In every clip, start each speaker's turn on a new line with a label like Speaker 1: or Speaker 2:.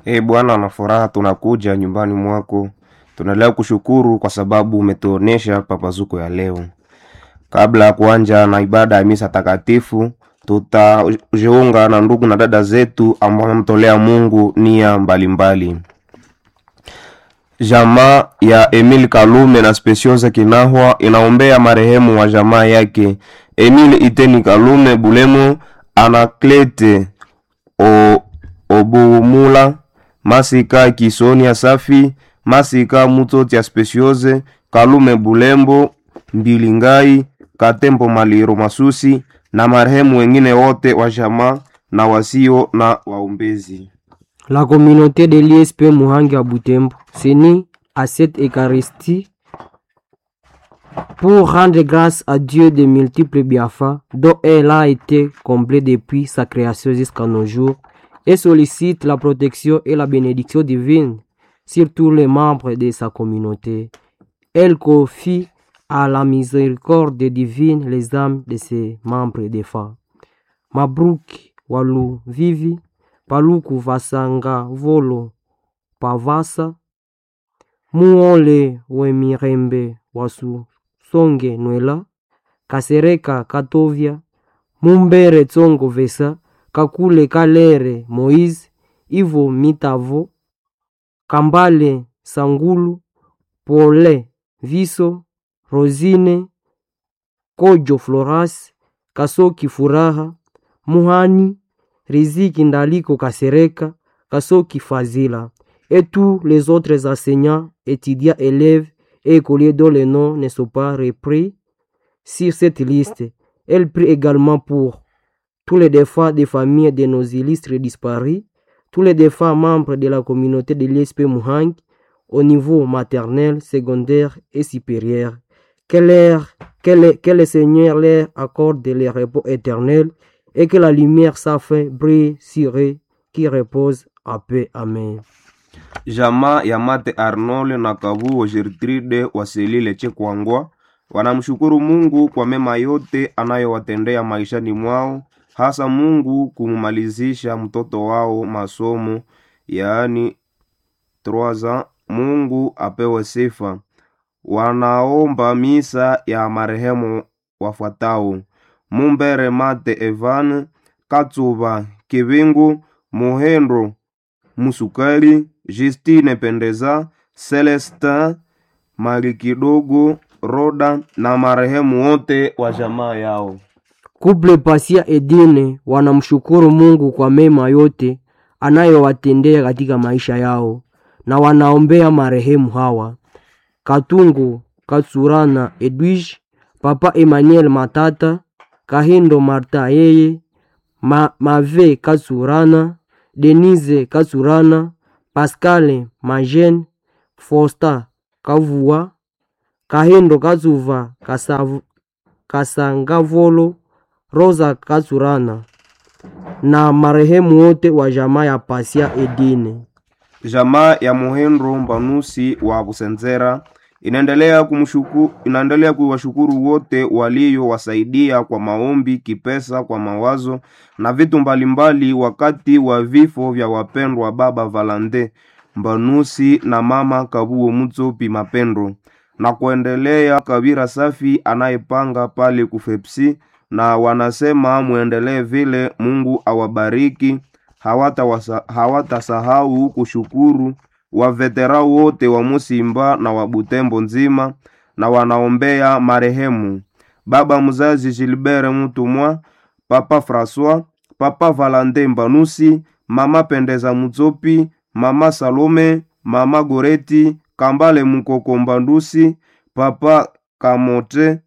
Speaker 1: Ee Bwana, na furaha tunakuja nyumbani mwako, tunaendelea kushukuru kwa sababu umetuonesha papazuko ya leo. Kabla ya kuanja na ibada ya misa takatifu, tutajiunga na ndugu na dada zetu ambao wamemtolea Mungu nia mbalimbali. Jamaa ya Emil Kalume na Speciosa Kinahwa inaombea marehemu wa jamaa yake Emil Iteni Kalume Bulemo, Anaklete o, Obumula, Masika Kisonia Safi, Masika Mutoti ya Speciose, Kalume Bulembo, Mbilingai, Katembo Maliro Masusi na marehemu wengine wote wa jamaa na wasio na waombezi.
Speaker 2: La communauté de l'ISP Muhangi à Butembo s'unit à cette Eucharistie pour rendre grâce à Dieu des multiples bienfaits dont elle a été comblée depuis sa création jusqu'à nos jours et sollicite la protection et la bénédiction divine sur tous les membres de sa communauté. Elle confie à la miséricorde divine les âmes de ses membres défunts. Mabruki Walu Vivi Paluku Vasanga Volo Pavasa Muole Wemirembe Wasu Songe Nwela Kasereka Katovia Mumbere Tsongo Vesa Kakule Kalere Moise Ivo Mitavo Kambale Sangulu Pole Viso Rosine Kojo Floras Kasoki Furaha Muhani Riziki Ndaliko Kasereka, Kasoki Fazila, et tous les autres enseignants, étudiants, élèves et écoliers dont les noms ne sont pas repris sur cette liste. Elle prie également pour tous les défunts des familles de nos illustres disparus, tous les défunts membres de la communauté de l'ISP Muhang au niveau maternel, secondaire et supérieur. Que, leur, que, le, que le Seigneur leur accorde le repos éternel et que la lumière sa fin brille sur eux qui repose à paix. Amen.
Speaker 1: Jamaa ya Mate Arnold na Kabuo Gertrude Waselile Chekwangwa wanamshukuru Mungu kwa mema yote anayowatendea maishani mwao, hasa Mungu kumumalizisha mtoto wao masomo, yaani troza. Mungu apewe sifa. Wanaomba misa ya marehemu wafuatao: Mumbere Mate Evan Katsuba Kibingu Muhendo Musukali Justine Pendeza Celestin Malikidogo Roda na marehemu wote wa jamaa yao.
Speaker 2: Kuple Pasia Edine wanamshukuru Mungu kwa mema yote anayowatendea katika maisha yao na wanaombea marehemu hawa: Katungu Katsurana Edwige, Papa Emmanuel Matata, Kahindo Marta yeye, Ma, Mave Katsurana, Denise Katsurana, Pascale Majen, Fosta Kavua, Kahindo Katsuva Kasav, Kasangavolo, Rosa Katsurana na marehemu wote wa jamaa ya Pasia Edine.
Speaker 1: Jamaa ya Muhendro Mbanusi wa Busenzera inaendelea kumshuku, inaendelea kuwashukuru wote waliowasaidia kwa maombi, kipesa, kwa mawazo na vitu mbalimbali wakati wa vifo vya wapendwa baba Valande Mbanusi na mama Kabuo Mutsopi Mapendo, na kuendelea Kabira Safi anayepanga pale kufepsi, na wanasema muendelee vile. Mungu awabariki. Hawatasahau hawata kushukuru wavetera wote wa Musimba na wa Butembo nzima, na wanaombea marehemu baba mzazi Gilbert Mutumwa, papa Francois, papa Valande Mbanusi, mama Pendeza Mutsopi, mama Salome, mama Goreti Kambale Mukoko Mbandusi, papa Kamote,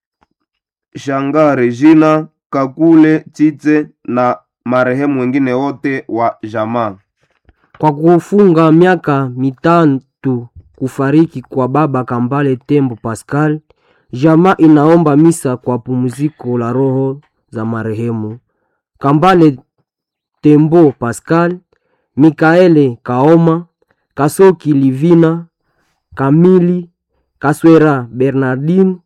Speaker 1: Shanga Regina Kakule Tite na marehemu wengine wote wa jamaa.
Speaker 2: Kwa kufunga miaka mitatu kufariki kwa baba Kambale Tembo Pascal, jamaa inaomba misa kwa pumziko la roho za marehemu Kambale Tembo Pascal, Mikaele Kaoma, Kasoki Livina, Kamili Kaswera Bernardine,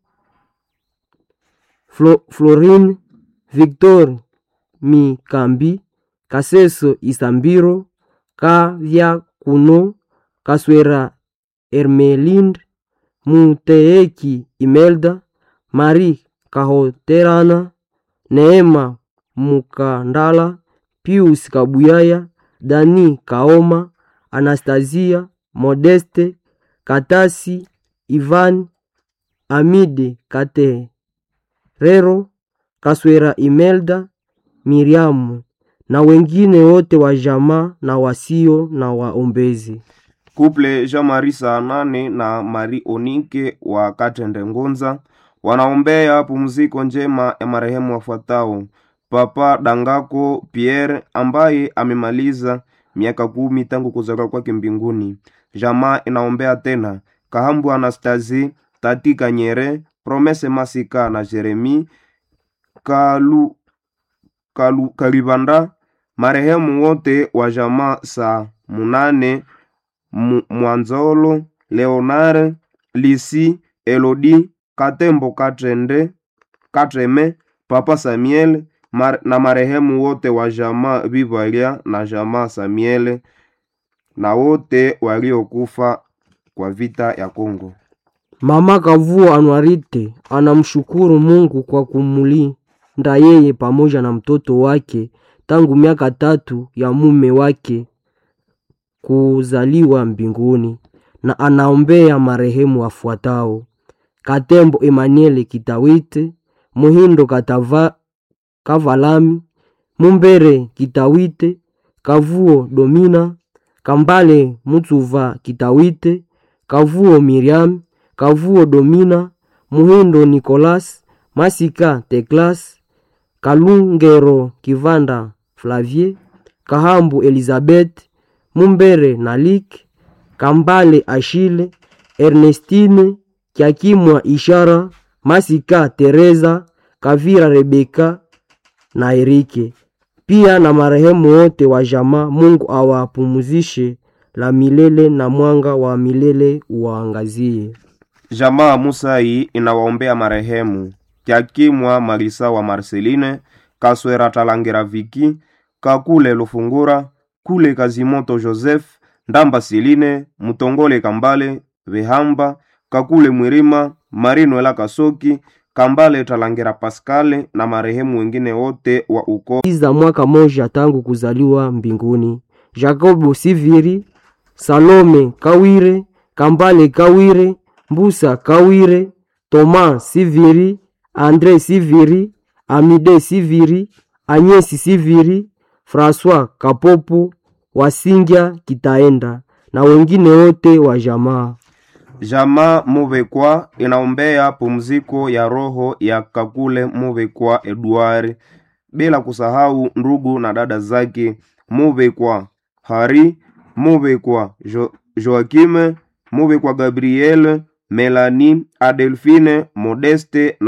Speaker 2: Flo, Florine Victor Mikambi, Kaseso Isambiro, Kavya Kuno Kaswera Ermelind Muteeki Imelda Mari Kahoterana Neema Mukandala Pius Kabuyaya Dani Kaoma Anastasia Modeste Katasi Ivan Amide Katerero Kaswera Imelda Miriamu na wengine wote wa jamaa na wasio na waombezi.
Speaker 1: Kuple Jean-Marie Saanane na Marie Onike wa Katende Ngonza wanaombea pumziko njema ya marehemu wafuatao: Papa Dangako Pierre ambaye amemaliza miaka kumi tangu kuzaliwa kwake mbinguni. Jamaa inaombea tena Kahambu Anastasi, Tati Kanyere, Promese Masika na Jeremi Kalu, Kalu, Kalibanda, marehemu wote wa jamaa saa munane Mu- Mwanzolo, Leonare, Lisi, Elodi, Katembo Katrende, Katreme, Papa Samuel mar, na marehemu wote wa jamaa Bivalia na jamaa Samuel na wote waliokufa kwa vita ya Kongo.
Speaker 2: Mama Kavuo Anwarite anamshukuru Mungu kwa kumulinda yeye pamoja na mtoto wake tangu miaka tatu ya mume wake kuzaliwa mbinguni na anaombea marehemu wafuatao: Katembo Emmanuel Kitawite, Muhindo Katava, Kavalami, Mumbere Kitawite, Kavuo Domina, Kambale Mutsuva Kitawite, Kavuo Miriam, Kavuo Domina, Muhindo Nicolas, Masika Teklas, Kalungero Kivanda Flavie, Kahambu Elizabeth, Mumbere Nalik, Kambale Ashile, Ernestine Kiakimwa Ishara, Masika Teresa, Kavira Rebeka na Erike. Pia na marehemu wote wa jamaa, Mungu awapumuzishe la milele na mwanga wa milele uwaangazie.
Speaker 1: Jamaa Musai inawaombea marehemu Kyakimwa Malisa wa Marceline, Kaswera Talangira Viki, Kakule Lufungura, Kule Kazimoto Joseph, Ndamba Siline, Mutongole Kambale, Vehamba, Kakule Mwirima, Marino Ela Kasoki, Kambale Talangira Paskale na marehemu wengine wote wa ukoo
Speaker 2: za mwaka moja tangu kuzaliwa mbinguni. Jacobo Siviri, Salome Kawire, Kambale Kawire, Mbusa Kawire, Thomas Siviri, Andre Siviri, Amide Siviri, Anyesi Siviri, François Kapopo, Wasingya Kitaenda na wengine wote wa jamaa.
Speaker 1: Jamaa Muvekwa inaombea pumziko ya roho ya Kakule Muvekwa Edward, bila kusahau ndugu na dada zake Muvekwa Hari, Muvekwa jo Joakime, Muvekwa Gabriel, Melanie, Adelphine, Modeste na